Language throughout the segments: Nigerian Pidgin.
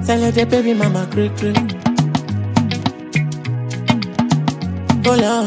Tell her the baby mama great great. Hold on.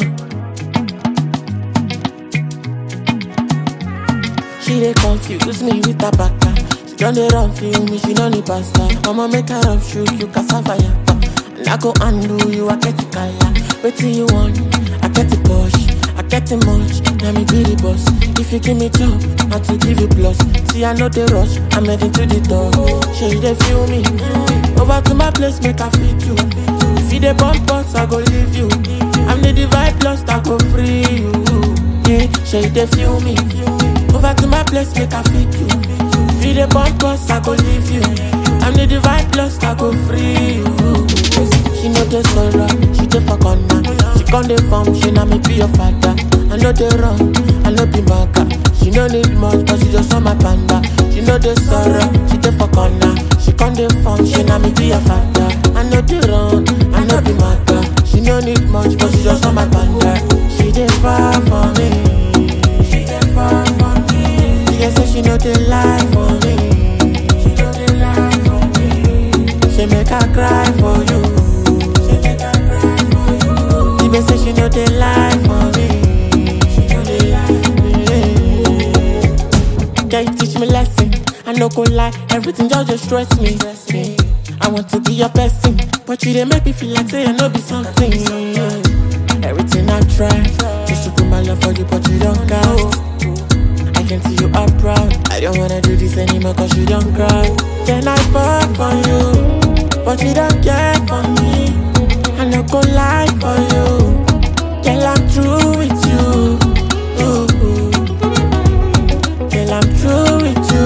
She dey confuse me with her baka. She done dey run feel me, she no need pasta. I'ma make her up shoot you cassava yappa. And I go undo you, I get it kaya. Wetin you want? I get it push. I get it much, let me be the boss. If you give me job, I to give you plus. See, I know the rush, I'm heading to the door. She dey feel me, over to my place, make I feed you. If you dey bump us, I go leave you. I'm the divide lost, I go free you. Yeah, she dey feel me, over to my place, make I feed you. If you dey bump us, I go leave you. I'm the divide lost, I go free you. She know the sorrow, she dey for corner. She come dey form, she na me be your father. I know the wrong, I know be maga. She no need much, but she just want my panda. She know the sorrow, she dey for corner. She come dey form, she na me be your father. I know the wrong, I know be maga. She no need much, but she just want my panda. She dey far for me. She dey far for me. She dey say she know the lie for me. She know the lie for me. She make her cry for you. She make her cry for you. She be say she know the lie for me. She know the lie for me. Girl, you teach me lesson. I no go lie, everything just dey stress me. me. I want to be your person, but you dey make me feel like say I no be something. Everything I try, just to put my love for you, but you don't cast. I can see you are proud. I don't wanna do this anymore cause you don't cry. Then I fall for you, but you don't care for me. I no go lie for you. Girl, I'm true with you. Ooh, ooh. Girl, I'm true with you.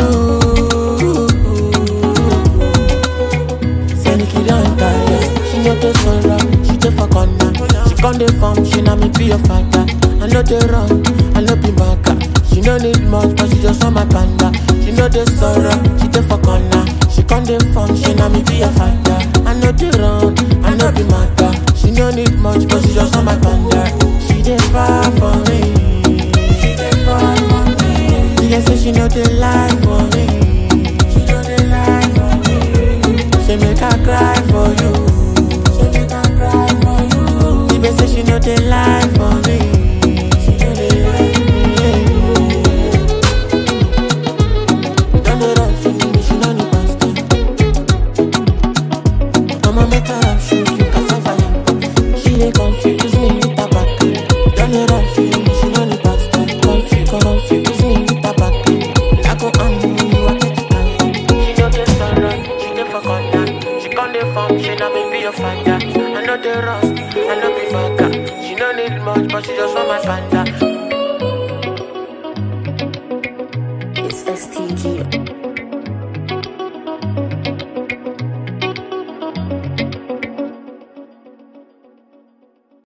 Say Nikki don't tire. She know the sorrow, she dey for corner. She come dey form, she na me be your father. I know the wrong, I know be maga. She no need much, but she just want my panda. She know the sorrow, she dey for corner. She come dey form, she na me be your father. I know the wrong, I know be maga. She no need much, but she just want my panda. She dey far for me. She dey far for me. She dey say she know the lie for me. She know the lie for me. She make her cry for you. She make her cry for you. She be say she know the lie for me. She know the lie for me. Don't dey run from me, she no need pastor. I'ma make her up shoot you cassava yam. She dey confuse me with her back. Don't dey run from me, she no need pastor. Confuse, confuse me with her back. I go undo you, I get it tired. She know the sorrow, she dey for corner. She come dey form, she na me be your father. I know the rust, I know be maga. She no need much, but she just want my panda.